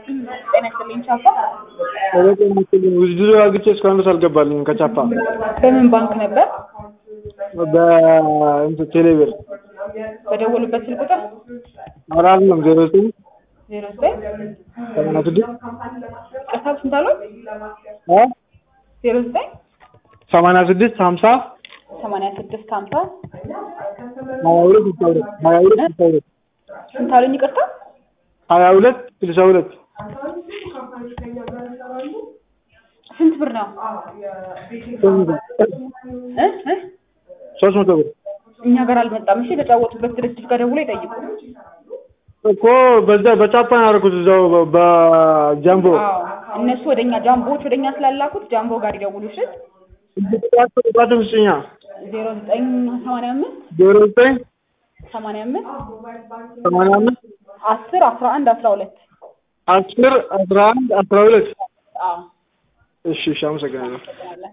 ጤና ይስጥልኝ ቻፓ። ወደ የምትልኝ ውድድሩ አግቼ እስካሁን ድረስ አልገባልኝም ከቻፓ በምን ባንክ ነበር? በእንትን ቴሌብር በደወሉበት ስልክ ቁጥር አላለም ዜሮ ዘጠኝ ዜሮ ዘጠኝ ሰማንያ ስድስት ቅርታ ስንት አሉት? አ ዜሮ ዘጠኝ ሰማንያ ስድስት ሀምሳ ሰማንያ ስድስት ሀምሳ ሀያ ሁለት ስልሳ ሁለት ሀያ ሁለት ስልሳ ሁለት ስንት አሉኝ? ይቅርታ ሀያ ሁለት ስልሳ ሁለት ስንት ብር ነው? እ እ ሶስት መቶ ብር እኛ ጋር አልመጣም። እሺ የተጫወቱበት ድርጅት ጋር ደውሎ ይጠይቁ። እኮ በዛ በቻፓ ነው ያደረኩት እዛው በ- በጃምቦ አዎ እነሱ ወደኛ ጃምቦዎች ወደኛ ስላላኩት ጃምቦ ጋር ይደውሉ። እሺ ቁጥራቸው ስጭኛ ዜሮ ዘጠኝ ሰማንያ አምስት ዜሮ ዘጠኝ ሰማንያ አምስት ሰማንያ አምስት አስር አስራ አንድ አስራ ሁለት አስር አስራ አንድ አስራ ሁለት አዎ እሺ እሺ አመሰግናለሁ